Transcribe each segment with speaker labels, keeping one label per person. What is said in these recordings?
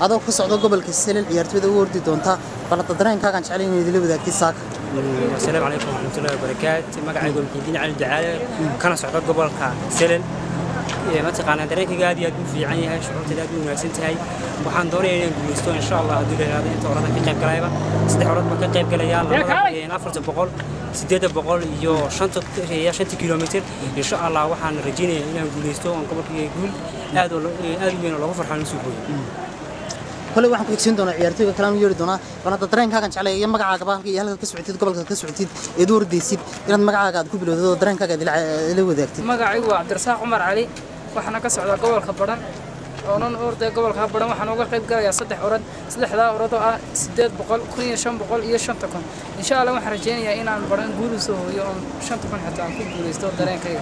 Speaker 1: adoo ka socda gobolka selel ciyaartooyda u ordi doonta balada dareenkaagaan jeclay inay idila wadaagtay saaka
Speaker 2: asalaamu calaykum waraxmatullahi wabarakaatu magacaygu muxiidiin cali jacaale kana socda gobolka selel mataqaanaa dareenkayga aad iyo aad u fiican yahay shucuurtayda aad u wanaagsan tahay waxaan doonaya inaan guulaysto insha allah hadduu la yidhahdo inta orada ka qayb galayba saddex orad baan ka qayb galayaa labada afarta boqol siddeedda boqol iyo shanta iyo shanta kilomitir insha allah waxaan rajaynayaa inaan guulaysto oon gobolkayga guul aad aad u weyn oo loogu farxaan usoo hooyo
Speaker 1: kole waxaan ku xigsiin doonaa ciyaartooyga kalaan yeeri doonaa balada dareenkaagan jeclay iyo magacaagaba halka iyo halka ka socotid gobolka ka socotid eed u ordaysid inaad magacaaga aad ku bilowdid oo dareenkaaga ila wadaagtid
Speaker 3: magacaygu waa cabdirasaaq cumar cali waxaana ka socdaa gobolka badhan oonan ordaya gobolka badhan waxaan uga qayb galayaa saddex orad saddexdaa orad oo ah siddeed boqol kun iyo shan boqol iyo shanta kun insha allah waxaan rajaynayaa inaan badhan guul usoo hooyo oon shanta kun xitaa aan ku guulaysto dareenkayga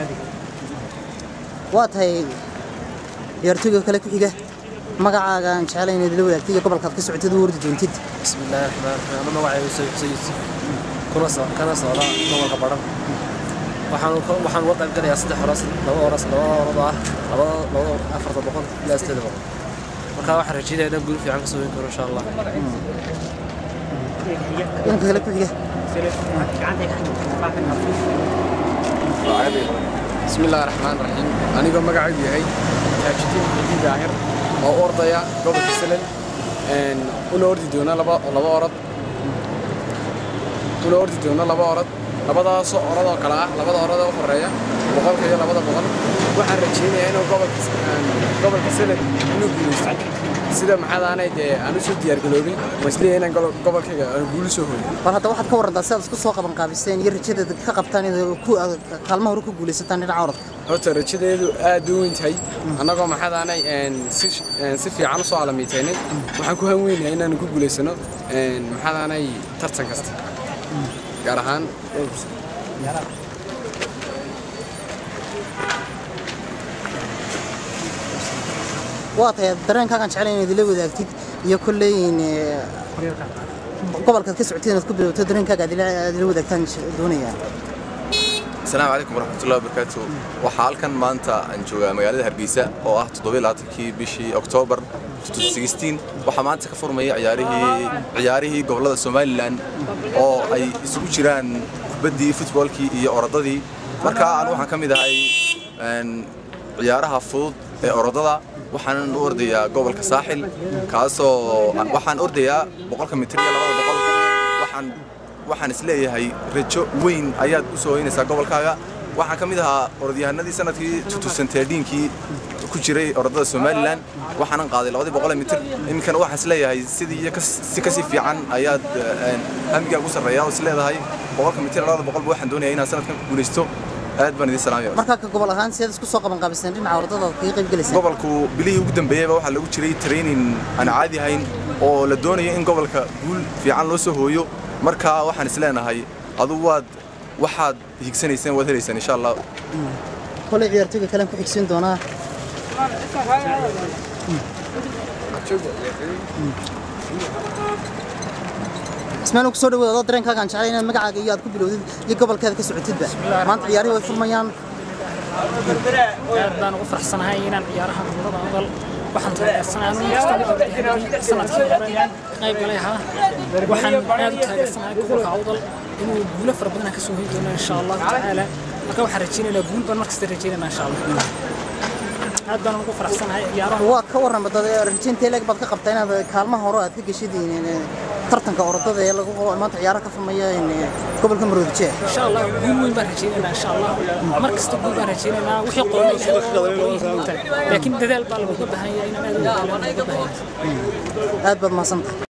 Speaker 1: waa tahay ciyaartooyga kale ku xiga magacaaga aan jeclay inaad ila wadaagtay iyo gobolkaad ka socotid u ordi doontid
Speaker 4: bismillaahi raxmaan raxiim ama magacaygu sayid sayid kuna so kana socda gobolka badhan waxaan waxaan uga qayb galayaa saddex horas laba horas laba orad oo ah labada labada afarta boqol ilaa sideeda boqol marka waxaan rajeynaya inaan guul fiican ka soo weyn karo insha allah
Speaker 1: dhanka kale ku xiga
Speaker 5: bismillaahi raxmaan raxiim anigoo magacaygu yahay taajidiin xidin daahir oo u ordaya gobolka selel una ordi doona laba laba orod una ordi doona laba orod labadaasoo orad oo kale ah labada orad oo u horeeya boqolka iyo labada boqol waxaan rajaynayaa inuu gobolka gobolka selel inuu guulaysto sida maxaadaanay dee aan u soo diyaargaroobin ma isleeyahay inaan gobolkayga aan guul soo hooyo
Speaker 1: bal hadda waxaad ka warantaa si aad isku soo qaban qaabiseen iyo rajadeed ka qabtaan inaad ku kaalmaha hore ku guulaysataan dhinaca orodka
Speaker 5: horta rajadeedu aad u weyn tahay annagoo maxaadaanay si si fiican u soo alamiitaynay waxaan ku hanweynayaa inaan ku guulaysano maxaadaanay tartan kasta gaar ahaan
Speaker 1: waa tahay dareenkaagaan jeclay inaad ila wadaagtid iyo kolleyn gobolkaad ka socotid inaad ku bilowto dareenkaaga aad ila wadaagtaan doonayaa
Speaker 6: asalaamu calaykum waraxmatullahi wabarakaatu waxaa halkan maanta aan joogaa magaalada hargeysa oo ah toddobaaatankii bishii oktoobar waxaa maanta ka furmaya ciyaarihii ciyaarihii gobollada somalilan oo ay isugu jiraan kubaddii futboolkii iyo orodadii marka aan waxaan ka mid ahay ciyaaraha fudud ee orodada waxaan u ordayaa gobolka saaxil kaasoo waxaan ordayaa boqolka mitir iyo labada boqol waxaan waxaan isleeyahay rajo weyn ayaad u soo hoynaysaa gobolkaaga waxaan ka mid ahaa orodyahanadii sanadkii kii ku jiray orodada somalilan waxaanan qaaday labadii boqol mitir iminkana waxaan isleeyahay sidii iyo si kasii fiican ayaad hamigaa ugu sarreeya oo isleedahay boqolka mitir labada boqolba waxaan doonaya inaan sanadkan ku guulaysto aad baan idin salaamaya
Speaker 1: markaa ka gobol ahaan sidaad isku soo qaban qaabiseen dhinaca orodada aad kaga qayb gelayseen
Speaker 6: gobolku bilihii ugu dambeeyeyba waxaa lagu jiray training aan caadi ahayn oo la doonayo in gobolka guul fiican loo soo hooyo marka waxaan isleenahay adu waad waxaad higsanayseen waad helaysaan insha allah
Speaker 1: koley ciyaartooyga kalen ku xigsiin doonaa ismaan ku soo dhawaad adoo dareenkaagaan jeclay inaad magacaaga iyo aad ku bilowdid iyo gobolkeeda ka socotidba maanta ciyaarihii way furmayaan
Speaker 3: aad baan ugu faraxsanahay inaan ciyaaraha gobolada ogal waxaan taageersanahay sanadkii hore qayb galay ahaa waxaan aad u taageersanahay gobolka awdal inuu guulo fara badan ka soo hoyi doono insha allahu tacaala marka waxaan rajaynaynaa guul baan markasta rajaynaynaa insha allah aad baan ugu faraxsanahay ciyaaraha
Speaker 1: waa ka warran dad rajaynta leeg baad ka qabtaa inaad kaalmaha hore aad ka geshid tartanka orodada ee lagu maanta ciyaaraha ka furmaya gobolka maroodijeer
Speaker 3: insha allah guul weyn baan rajaynaynaa insha allah mar kasta guul baan rajaynaynaa wixii qoomay laakiin dadaal baa lagu baahan yahay inaan aad u dadaalaan looga baahan yahay
Speaker 1: aad baad mahadsantahay